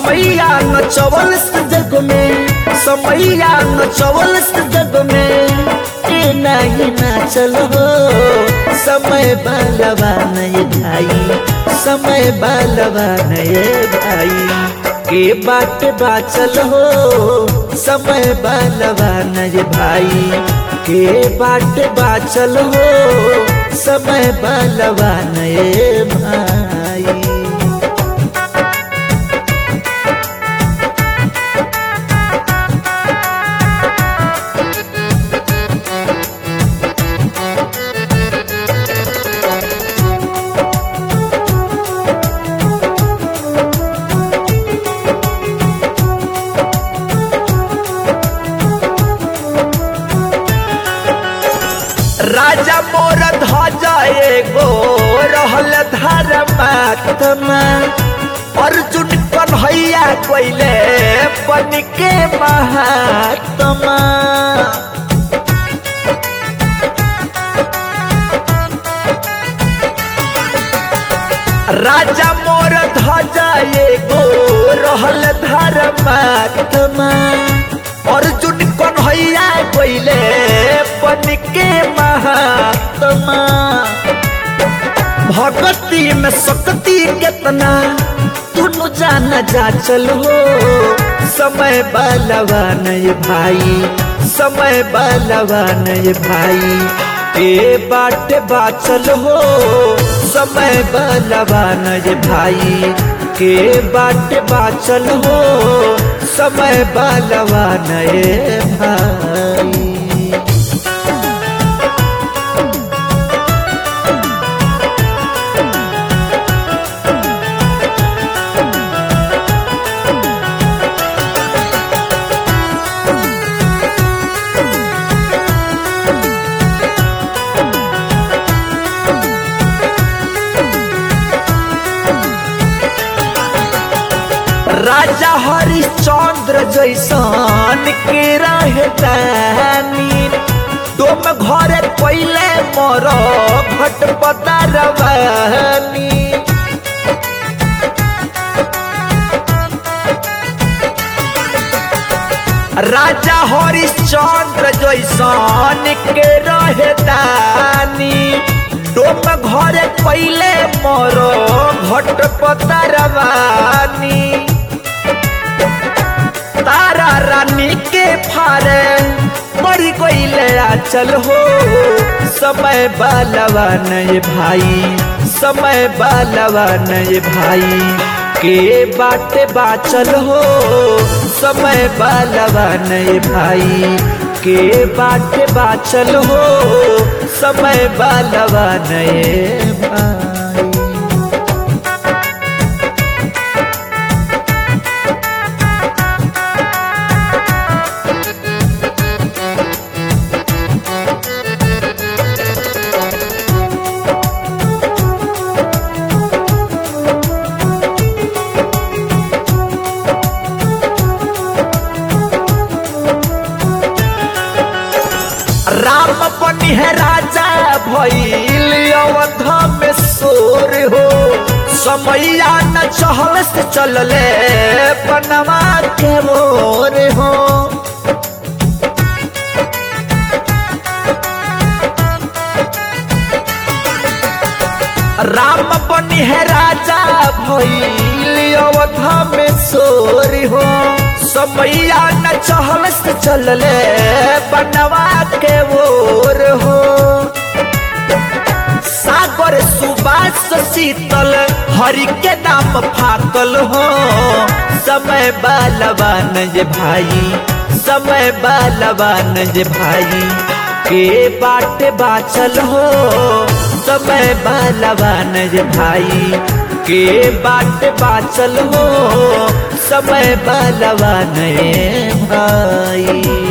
समैया न चवल जग में समैया न चवल जग में ए नहीं नाचल हो समय बालवा नए भाई समय बालवा नए भाई के बाट बाचल हो समय बालवा नए भाई के बाट बाचल हो समय बालवा नए भाई राजा मोर ध्वजा एगो रहल धर्मात्मा अर्जुन कन्हैया कोइले बन के महात्मा राजा मोर ध्वजा एगो रहल धर्मात्मा अर्जुन कन्हैया कोइले बन के महात्मा भगती में शक्ति कितना तुनु जाना जा चल हो समय बालवा नय भाई समय बालवा नय भाई ए बाट बाचल हो समय बालवा नय भाई के बाट बाचल हो समय बालवा नए भाई राजा हरिश्चंद्र जैसन के रहतानी तुम घर पहले मोर घटपता रवानी राजा हरिश्चंद्र जैसन के रहतानी तुम घर पहले मोर घटपता रवानी तारा रानी के फारे मरी गईले चल हो समय बालवा नए भाई समय बालवा नए भाई के बाटे बाचल हो समय बालवा नए भाई के बाटे बाचल हो समय बालवा नए भाई राम बनी है राजा भइल अवध में सोर हो समैया न चहल से चलले बनवा के मोर हो राम बनी है राजा भइल अवध में सोर हो समैया न चहल से चलले बनवा के ओर हो सागर सुबास शीतल हरि के नाम फाकल हो समय बालवान जे भाई समय बालवान जे भाई के बाट बाचल हो समय बालवान जे भाई के बाट बाचल हो समय बालवान भाई